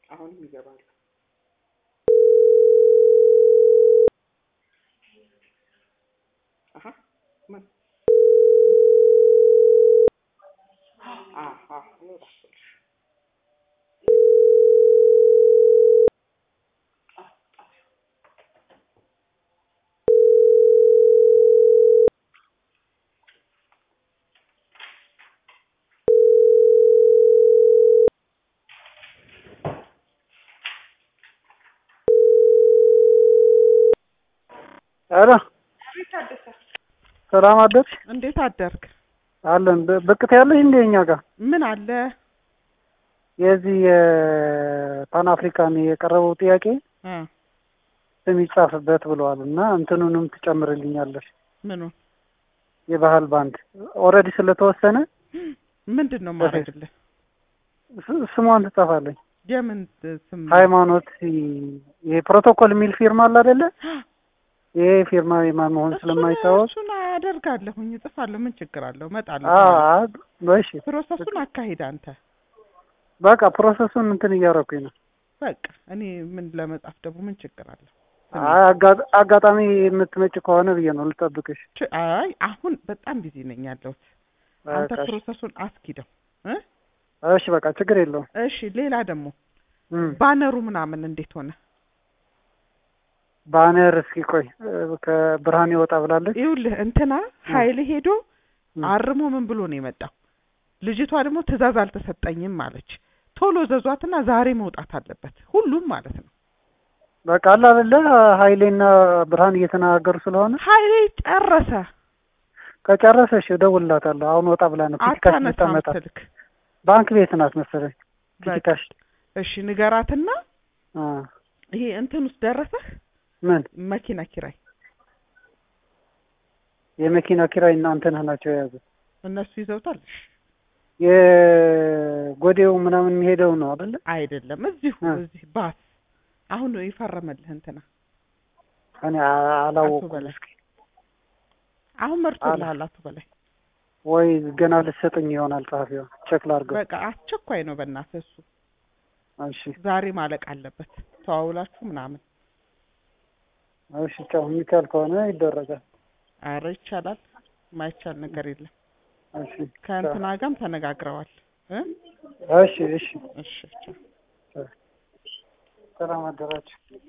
አሁንም ይገባሉ። አሀ ምን አሀ እራሱልሽ ኧረ ታደሰ ሰላም አደርሽ? እንዴት አደርክ? አለን ብ- ብቅት ያለሽ እንደ እኛ ጋር ምን አለ? የዚህ የፓን አፍሪካን የቀረበው ጥያቄ እ ስም ይጻፍበት ብለዋል እና እንትኑንም ትጨምርልኛለሽ ምኑን የባህል ባንድ ኦልሬዲ ስለተወሰነ ምንድን ነው ማድረግልህ? ስ- ስሟን ትጻፋለኝ። የምን ስም ነው? ሃይማኖት ይሄ ፕሮቶኮል የሚል ፊርማ አለ አይደለ? ይሄ ፊርማ የማን መሆን እሱን- ስለማይታወቅ እሱን አደርጋለሁኝ እጽፋለሁ። ምን ችግር አለው? እመጣለሁ። አ አ- እሺ ፕሮሰሱን አካሂድ አንተ። በቃ ፕሮሰሱን እንትን እያደረኩኝ ነው። በቃ እኔ ምን ለመጻፍ ደግሞ ምን ችግር አለው? አይ አጋ- አጋጣሚ የምትመጭ ከሆነ ብዬ ነው ልጠብቅሽ። ች- አይ አሁን በጣም ቢዚ ነኝ ያለሁት። አንተ በቃ እሺ። ፕሮሰሱን አስኪደው እ እሺ በቃ ችግር የለውም። እሺ ሌላ ደግሞ እም። ባነሩ ምናምን እንዴት ሆነ? ባነር እስኪ ቆይ እ፣ ከብርሃን ይወጣ ብላለች። ይኸውልህ እንትና ኃይል ሄዶ እም። አርሞ ምን ብሎ ነው የመጣው? ልጅቷ ደግሞ ትዕዛዝ አልተሰጠኝም አለች። ቶሎ ዘዟትና ዛሬ መውጣት አለበት ሁሉም ማለት ነው። በቃ አለ አይደለ ኃይሌና ብርሃን እየተነጋገሩ ስለሆነ ኃይሌ ጨረሰ። ከጨረሰሽ እደውልላታለሁ። አሁን ወጣ ብላ ነው ፒቲካሽ አታነሳም ልታመጣ ስልክ። ባንክ ቤት ናት መሰለኝ። በቃ ፒቲካሽ እሺ ንገራትና አ ይሄ እንትን ውስጥ ደረሰህ ምን መኪና ኪራይ የመኪና ኪራይ እና እንትን ናቸው የያዙት። እነሱ ይዘውታል። እሺ የጎዴው ምናምን የሚሄደው ነው አይደለ? አይደለም እዚሁ እ። እዚህ ባስ አሁን የፈረመልህ እንትና እኔ አ- አላወኩም። በላይ። እስኪ አሁን መርቶልሃል አቶ በላይ። ወይ ገና ልትሰጥኝ ይሆናል ጸሐፊዋ። ቼክ ላድርገው። በቃ አስቸኳይ ነው በእናትህ እሱ እሺ ዛሬ ማለቅ አለበት። ተዋውላችሁ ምናምን እሺ ቻው። የሚቻል ከሆነ ይደረጋል። አረ ይቻላል። ማይቻል ነገር የለም። እሺ ከእንትና ጋርም ተነጋግረዋል እ እሺ እሺ እሺ ቻው። ሰላም አደራችሁ።